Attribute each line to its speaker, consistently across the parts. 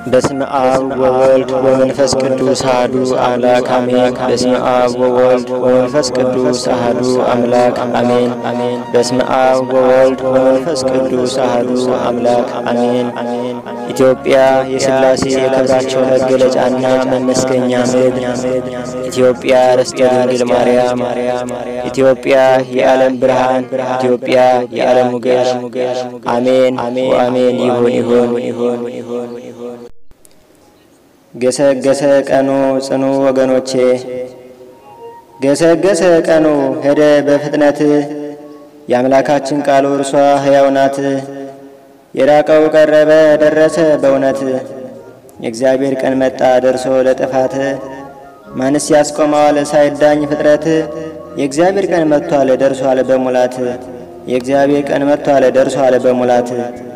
Speaker 1: በስመ አብ ወወልድ ወመንፈስ ቅዱስ አሐዱ አምላክ አሜን። በስመ አብ ወወልድ ወመንፈስ ቅዱስ አሐዱ አምላክ አሜን። በስመ አብ ወወልድ ወመንፈስ ቅዱስ አሐዱ አምላክ አሜን። ኢትዮጵያ የሥላሴ የክብራቸው መገለጫና መመስገኛ ምድር፣ ኢትዮጵያ ርስተ ድንግል ማርያም፣ ኢትዮጵያ የዓለም ብርሃን፣ ኢትዮጵያ የዓለም ሙገሽ። አሜን ወአሜን። ይሁን ይሁን ይሁን ይሁን ይሁን። ገሰገሰ ቀኑ ጽኑ ወገኖቼ፣ ገሰገሰ ቀኑ ሄደ በፍጥነት የአምላካችን ቃሉ እርሷ ሕያው ናት። የራቀው ቀረበ ደረሰ በእውነት የእግዚአብሔር ቀን መጣ ደርሶ ለጥፋት ማንስ ያስቆመዋል ሳይዳኝ ፍጥረት የእግዚአብሔር ቀን መጥቷል ደርሷል በሙላት የእግዚአብሔር ቀን መጥቷል ደርሷል በሙላት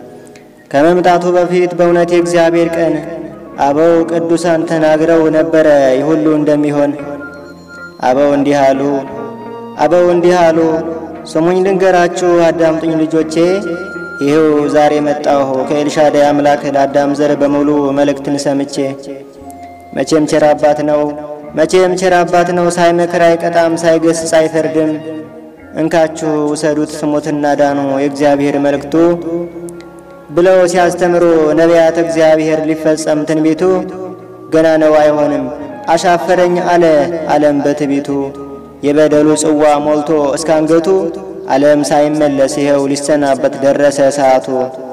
Speaker 1: ከመምጣቱ በፊት በእውነት የእግዚአብሔር ቀን አበው ቅዱሳን ተናግረው ነበረ ይህ ሁሉ እንደሚሆን። አበው እንዲህ አሉ፣ አበው እንዲህ አሉ፣ ስሙኝ ልንገራችሁ አዳምጡኝ ልጆቼ። ይህው ዛሬ መጣሁ ከኤልሻዳይ አምላክ ለአዳም ዘር በሙሉ መልእክትን ሰምቼ። መቼም ቸር አባት ነው፣ መቼም ቸር አባት ነው፣ ሳይመክር አይቀጣም፣ ሳይገስጽ አይፈርድም። እንካችሁ ውሰዱት ስሙትና ዳኑ የእግዚአብሔር መልእክቱ ብለው ሲያስተምሩ ነቢያት እግዚአብሔር ሊፈጸም ትንቢቱ ገና ነው አይሆንም አሻፈረኝ አለ ዓለም በትቢቱ የበደሉ ጽዋ ሞልቶ እስካንገቱ ዓለም ሳይመለስ ይኸው ሊሰናበት ደረሰ ሰዓቱ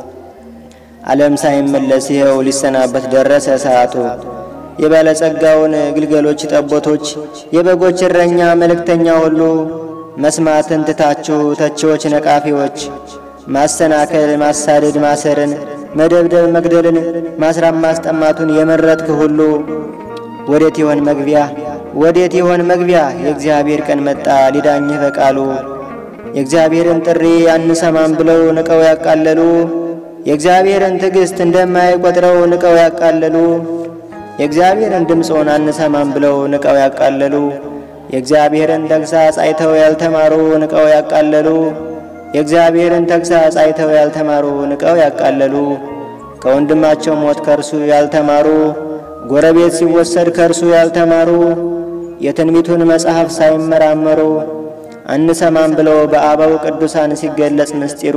Speaker 1: ዓለም ሳይመለስ ይኸው ሊሰናበት ደረሰ ሰዓቱ የባለጸጋውን ግልገሎች ጠቦቶች የበጎች እረኛ መልእክተኛ ሁሉ መስማትን ትታችሁ ተቺዎች ነቃፊዎች ማሰናከል ማሳደድ ማሰርን መደብደብ መግደልን ማስራብ ማስጠማቱን የመረጥክ ሁሉ ወዴት ይሆን መግቢያ ወዴት ይሆን መግቢያ? የእግዚአብሔር ቀን መጣ ሊዳኝህ በቃሉ የእግዚአብሔርን ጥሪ አንሰማም ብለው ንቀው ያቃለሉ የእግዚአብሔርን ትዕግሥት እንደማይቆጥረው ንቀው ያቃለሉ የእግዚአብሔርን ድምፆን አንሰማም ብለው ንቀው ያቃለሉ የእግዚአብሔርን ተግሣጽ አይተው ያልተማሩ ንቀው ያቃለሉ የእግዚአብሔርን ተግሣጽ አይተው ያልተማሩ ንቀው ያቃለሉ ከወንድማቸው ሞት ከእርሱ ያልተማሩ ጎረቤት ሲወሰድ ከእርሱ ያልተማሩ የትንቢቱን መጽሐፍ ሳይመራመሩ አንሰማም ብለው በአበው ቅዱሳን ሲገለጽ ምስጢሩ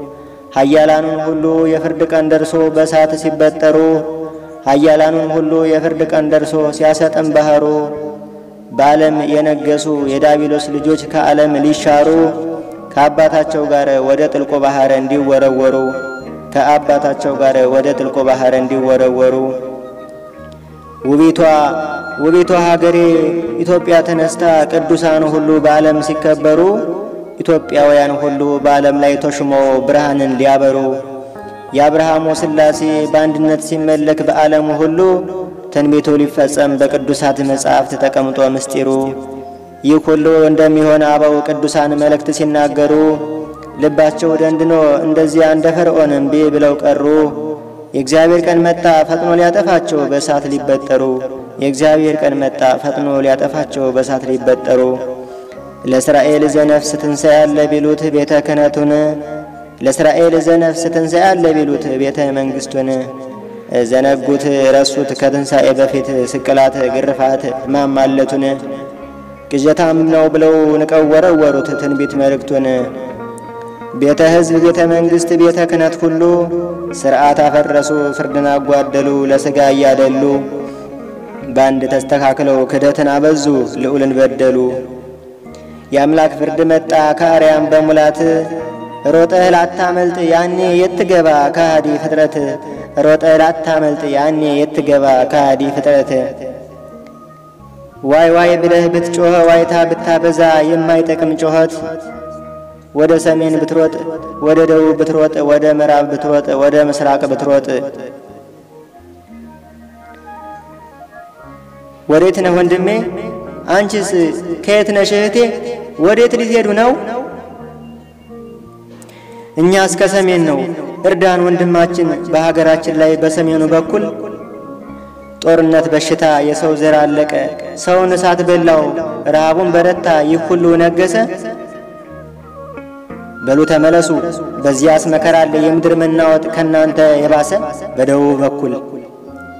Speaker 1: ኃያላኑን ሁሉ የፍርድ ቀን ደርሶ በእሳት ሲበጠሩ ኃያላኑን ሁሉ የፍርድ ቀን ደርሶ ሲያሰጥም ባህሩ በዓለም የነገሱ የዳቢሎስ ልጆች ከዓለም ሊሻሩ ከአባታቸው ጋር ወደ ጥልቁ ባህር እንዲወረወሩ ከአባታቸው ጋር ወደ ጥልቁ ባህር እንዲወረወሩ ውቢቷ ውቢቷ ሀገሬ ኢትዮጵያ ተነስታ ቅዱሳን ሁሉ በዓለም ሲከበሩ ኢትዮጵያውያን ሁሉ በዓለም ላይ ተሹመው ብርሃንን ሊያበሩ የአብርሃሙ ሥላሴ በአንድነት ሲመለክ በዓለሙ ሁሉ ትንቢቱ ሊፈጸም በቅዱሳት መጻሕፍት ተቀምጦ ምስጢሩ ይህ ሁሉ እንደሚሆን አበው ቅዱሳን መልእክት ሲናገሩ ልባቸው ደንድኖ እንደዚያ እንደ ፈርዖን እምቢ ብለው ቀሩ። የእግዚአብሔር ቀን መጣ ፈጥኖ ሊያጠፋቸው በእሳት ሊበጠሩ። የእግዚአብሔር ቀን መጣ ፈጥኖ ሊያጠፋቸው በእሳት ሊበጠሩ። ለእስራኤል ዘነፍስ ትንሣኤ አለ ቢሉት ቤተ ክህነቱን ለእስራኤል ዘነፍስ ትንሣኤ አለ ቢሉት ቤተ መንግሥቱን ዘነጉት ረሱት ከትንሣኤ በፊት ስቅላት ግርፋት ማማለቱን ቅዠታም ነው ብለው ንቀው ወረወሩት ትንቢት መልእክቱን። ቤተ ሕዝብ ቤተ መንግሥት ቤተ ክህነት ሁሉ ሥርዓት አፈረሱ ፍርድን አጓደሉ ለሥጋ እያደሉ በአንድ ተስተካክለው ክደትን አበዙ ልዑልን በደሉ። የአምላክ ፍርድ መጣ ከአርያም በሙላት ሮጠህ ላታመልጥ ያኔ የትገባ ከሃዲ ፍጥረት ሮጠህ ላታመልጥ ያኔ የትገባ ከሃዲ ፍጥረት ዋይ ዋይ ብለህ ብትጮኸ ዋይታ ብታበዛ የማይጠቅም ጮኸት ወደ ሰሜን ብትሮጥ ወደ ደቡብ ብትሮጥ ወደ ምዕራብ ብትሮጥ ወደ ምስራቅ ብትሮጥ ወዴት ነህ ወንድሜ? አንቺስ ከየት ነሽ እህቴ? ወዴት ሊሄዱ ነው? እኛ እስከ ሰሜን ነው። እርዳን ወንድማችን። በሀገራችን ላይ በሰሜኑ በኩል ጦርነት፣ በሽታ፣ የሰው ዘር አለቀ። ሰውን እሳት በላው፣ ረሃቡን በረታ፣ ይህ ሁሉ ነገሰ። በሉ ተመለሱ፣ በዚያስ መከራ አለ፣ የምድር መናወጥ ከናንተ የባሰ። በደቡብ በኩል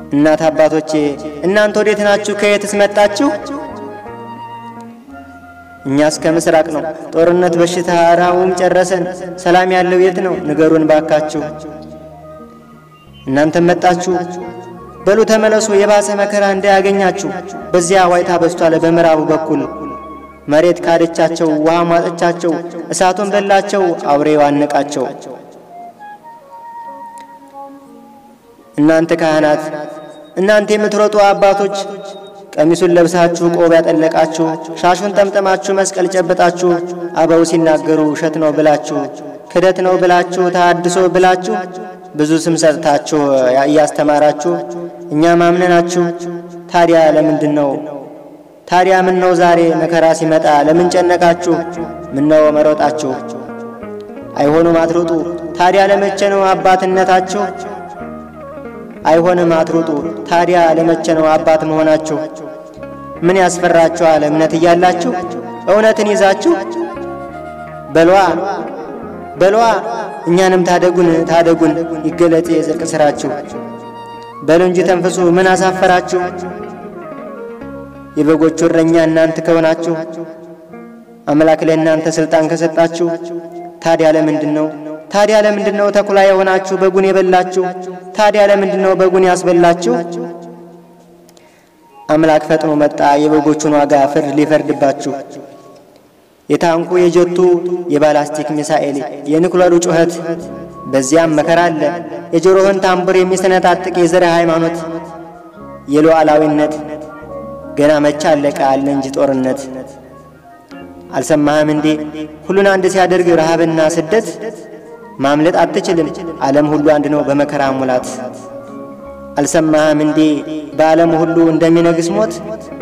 Speaker 1: እናት አባቶቼ እናንተ ወዴት ናችሁ? ከየትስ መጣችሁ? እኛስ ከምስራቅ ነው። ጦርነት፣ በሽታ፣ ረሃቡም ጨረሰን። ሰላም ያለው የት ነው? ንገሩን ባካችሁ። እናንተም መጣችሁ። በሉ ተመለሱ፣ የባሰ መከራ እንዳያገኛችሁ። በዚያ ዋይታ በስቷል። በምዕራቡ በኩል መሬት ካደቻቸው፣ ውሃ ማጠቻቸው፣ እሳቱን በላቸው፣ አውሬው አነቃቸው። እናንተ ካህናት፣ እናንተ የምትሮጡ አባቶች ቀሚሱን ለብሳችሁ ቆብ ያጠለቃችሁ ሻሹን ጠምጠማችሁ መስቀል ጨበጣችሁ አበው ሲናገሩ ውሸት ነው ብላችሁ ክደት ነው ብላችሁ ተሐድሶ ብላችሁ ብዙ ስም ሰጥታችሁ እያስተማራችሁ እኛ ማምነናችሁ። ታዲያ ለምንድን ነው ታዲያ ምን ነው ዛሬ መከራ ሲመጣ ለምን ጨነቃችሁ? ምን ነው መሮጣችሁ? አይሆኑም አትሩጡ። ታዲያ ለመቼ ነው አባትነታችሁ? አይሆንም አትሩጡ። ታዲያ ለመቼ ነው አባት መሆናችሁ? ምን ያስፈራችኋል? እምነት እያላችሁ እውነትን ይዛችሁ በሏ በሏ እኛንም ታደጉን ታደጉን ይገለጥ የጽድቅ ሥራችሁ። በሉ እንጂ ተንፍሱ፣ ምን አሳፈራችሁ? የበጎቹ እረኛ እናንተ ከሆናችሁ አምላክ ለእናንተ ሥልጣን ከሰጣችሁ ታዲያ ለምንድን ነው ታዲያ ለምንድን ነው ተኩላ የሆናችሁ በጉን የበላችሁ? ታዲያ ለምንድን ነው በጉን ያስበላችሁ? አምላክ ፈጥኖ መጣ የበጎቹን ዋጋ ፍርድ ሊፈርድባችሁ። የታንኩ የጀቱ የባላስቲክ ሚሳኤል የኒኩለሩ ጩኸት በዚያም መከራ አለ። የጆሮህን ታምቡር የሚሰነጣጥቅ የዘር ሃይማኖት የሉዓላዊነት ገና መቼ አለቀ አለ እንጂ ጦርነት። አልሰማህም እንዴ ሁሉን አንድ ሲያደርግ ረሃብና ስደት ማምለጥ አትችልም። ዓለም ሁሉ አንድ ነው በመከራ ሙላት። አልሰማህም እንዴ በዓለም ሁሉ እንደሚነግስ ሞት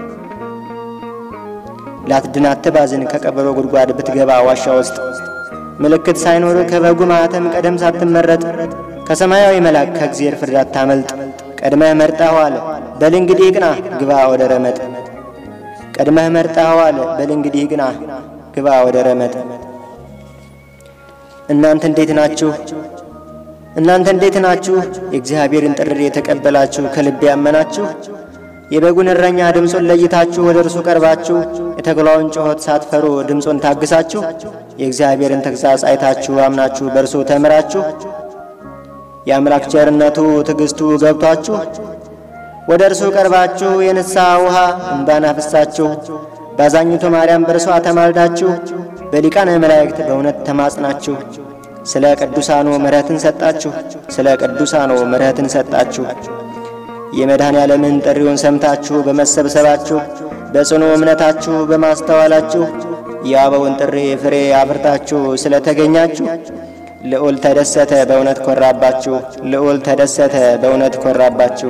Speaker 1: ላትድን አትባዝን ከቀበሮ ጉድጓድ ብትገባ ዋሻ ውስጥ ምልክት ሳይኖር ከበጉ ማኅተም ቀደም ሳትመረጥ ከሰማያዊ መልአክ ከእግዚአብሔር ፍርድ አታመልጥ። ቀድመህ መርጠኸዋል በል እንግዲህ ግና ግባ ወደ ረመጥ። ቀድመህ መርጠኸዋል በል እንግዲህ ግና ግባ ወደ ረመጥ። እናንተ እንዴት ናችሁ? እናንተ እንዴት ናችሁ? የእግዚአብሔርን ጥሪ የተቀበላችሁ ከልብ ያመናችሁ የበጉን እረኛ ድምፁን ለይታችሁ ወደ እርሱ ቀርባችሁ የተኩላውን ጩኸት ሳትፈሩ ድምፁን ታግሳችሁ የእግዚአብሔርን ተግሣጽ አይታችሁ አምናችሁ በእርሱ ተምራችሁ የአምላክ ቸርነቱ ትዕግሥቱ ገብቷችሁ ወደ እርሱ ቀርባችሁ የንስሐ ውሃ እንባን አፍሳችሁ ባዛኝቱ ማርያም በእርሷ ተማልዳችሁ በሊቃነ መላእክት በእውነት ተማጽናችሁ ስለ ቅዱሳኑ ምሕረትን ሰጣችሁ ስለ ቅዱሳኑ ምሕረትን ሰጣችሁ የመድኃኔ ዓለምን ጥሪውን ሰምታችሁ በመሰብሰባችሁ በጽኑ እምነታችሁ በማስተዋላችሁ የአበውን ጥሪ ፍሬ አፍርታችሁ ስለ ተገኛችሁ ልዑል ተደሰተ በእውነት ኮራባችሁ። ልዑል ተደሰተ በእውነት ኮራባችሁ።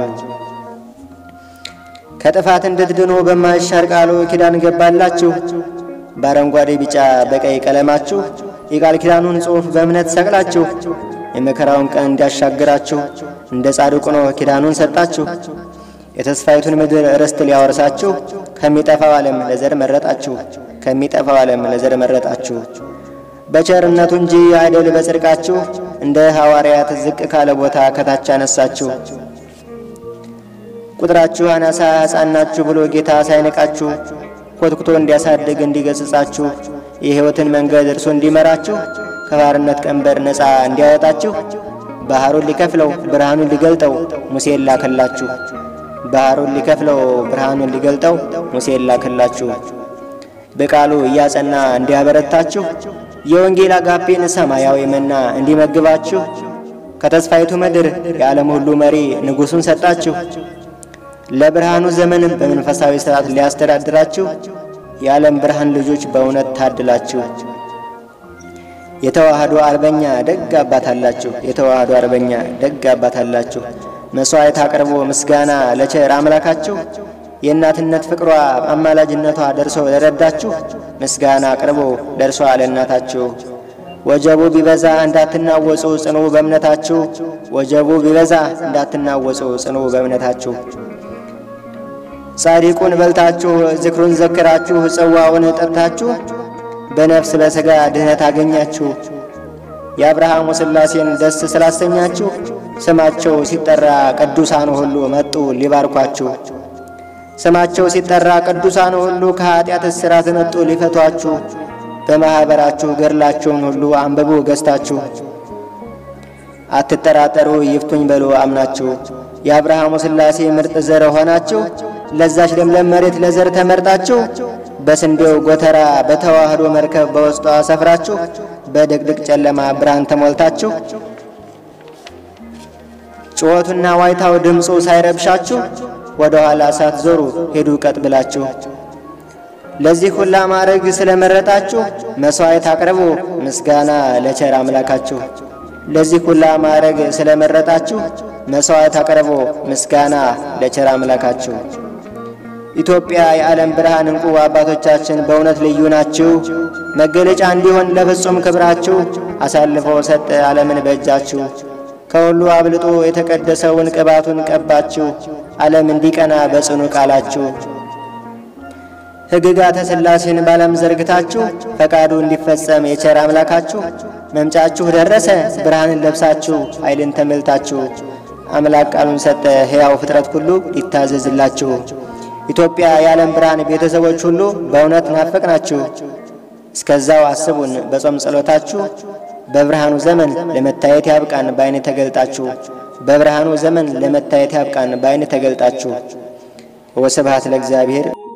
Speaker 1: ከጥፋት እንድትድኑ በማይሻር ቃሉ ኪዳን ገባላችሁ። በአረንጓዴ ቢጫ በቀይ ቀለማችሁ የቃል ኪዳኑን ጽሑፍ በእምነት ሰቅላችሁ የመከራውን ቀን እንዲያሻግራችሁ እንደ ጻድቁ ኖህ ኪዳኑን ሰጣችሁ። የተስፋይቱን ምድር ርስት ሊያወርሳችሁ ከሚጠፋው ዓለም ለዘር መረጣችሁ ከሚጠፋው ዓለም ለዘር መረጣችሁ። በቸርነቱ እንጂ አይደል በጽድቃችሁ እንደ ሐዋርያት ዝቅ ካለ ቦታ ከታች አነሳችሁ። ቁጥራችሁ አናሳ ሕፃን ናችሁ ብሎ ጌታ ሳይንቃችሁ ኮትኩቶ እንዲያሳድግ እንዲገሥጻችሁ የሕይወትን መንገድ እርሱ እንዲመራችሁ ከባርነት ቀንበር ነፃ እንዲያወጣችሁ ባሕሩን ሊከፍለው ብርሃኑን ሊገልጠው ሙሴን ላከላችሁ። ባሕሩን ሊከፍለው ብርሃኑን ሊገልጠው ሙሴን ላከላችሁ። በቃሉ እያጸና እንዲያበረታችሁ የወንጌል አጋፔን ሰማያዊ መና እንዲመግባችሁ ከተስፋይቱ ምድር የዓለም ሁሉ መሪ ንጉሡን ሰጣችሁ። ለብርሃኑ ዘመን በመንፈሳዊ ሥርዓት ሊያስተዳድራችሁ የዓለም ብርሃን ልጆች በእውነት ታድላችሁ። የተዋህዶ አርበኛ ደግ አባት አላችሁ። የተዋህዶ አርበኛ ደግ አባት አላችሁ። መሥዋዕት አቅርቦ ምስጋና ለቸር አምላካችሁ የእናትነት ፍቅሯ አማላጅነቷ ደርሶ ለረዳችሁ ምስጋና አቅርቦ ደርሷ ለእናታችሁ። ወጀቡ ቢበዛ እንዳትናወጹ ጽኑ በእምነታችሁ። ወጀቡ ቢበዛ እንዳትናወጹ ጽኑ በእምነታችሁ። ጻድቁን በልታችሁ ዝክሩን ዘክራችሁ ጽዋውን ጠጥታችሁ በነፍስ በሥጋ ድኅነት አገኛችሁ። የአብርሃሙ ሥላሴን ደስ ስላሰኛችሁ ስማቸው ሲጠራ ቅዱሳን ሁሉ መጡ ሊባርኳችሁ። ስማቸው ሲጠራ ቅዱሳን ሁሉ ከኀጢአት እስራት መጡ ሊፈቷችሁ። በማኅበራችሁ ገድላቸውን ሁሉ አንብቡ ገዝታችሁ። አትጠራጠሩ ይፍቱኝ በሉ አምናችሁ። የአብርሃሙ ሥላሴ ምርጥ ዘር ሆናችሁ ለዛች ለምለም መሬት ለዘር ተመርጣችሁ በስንዴው ጎተራ በተዋህዶ መርከብ በውስጧ ሰፍራችሁ በድቅድቅ ጨለማ ብርሃን ተሞልታችሁ ጩኸቱና ዋይታው ድምፁ ሳይረብሻችሁ ወደ ኋላ ሳትዞሩ ሄዱ ቀጥ ብላችሁ። ለዚህ ሁላ ማዕረግ ስለመረጣችሁ መሥዋዕት አቅርቡ ምስጋና ለቸር አምላካችሁ። ለዚህ ሁላ ማዕረግ ስለመረጣችሁ መሥዋዕት አቅርቡ ምስጋና ለቸር አምላካችሁ። ኢትዮጵያ የዓለም ብርሃን እንቁ አባቶቻችን በእውነት ልዩ ናችሁ። መገለጫ እንዲሆን ለፍጹም ክብራችሁ አሳልፎ ሰጠ ዓለምን በእጃችሁ። ከሁሉ አብልጦ የተቀደሰውን ቅባቱን ቀባችሁ ዓለም እንዲቀና በጽኑ ቃላችሁ። ሕግጋተ ሥላሴን ባለም ዘርግታችሁ ፈቃዱ እንዲፈጸም የቸር አምላካችሁ መምጫችሁ ደረሰ ብርሃንን ለብሳችሁ ኃይልን ተመልታችሁ አምላክ ቃሉን ሰጠ ሕያው ፍጥረት ሁሉ ይታዘዝላችሁ። ኢትዮጵያ የዓለም ብርሃን ቤተሰቦች ሁሉ በእውነት ናፈቅናችሁ። እስከዛው አስቡን በጾም ጸሎታችሁ በብርሃኑ ዘመን ለመታየት ያብቃን በዓይን ተገልጣችሁ በብርሃኑ ዘመን ለመታየት ያብቃን በዓይን ተገልጣችሁ። ወስብሐት ለእግዚአብሔር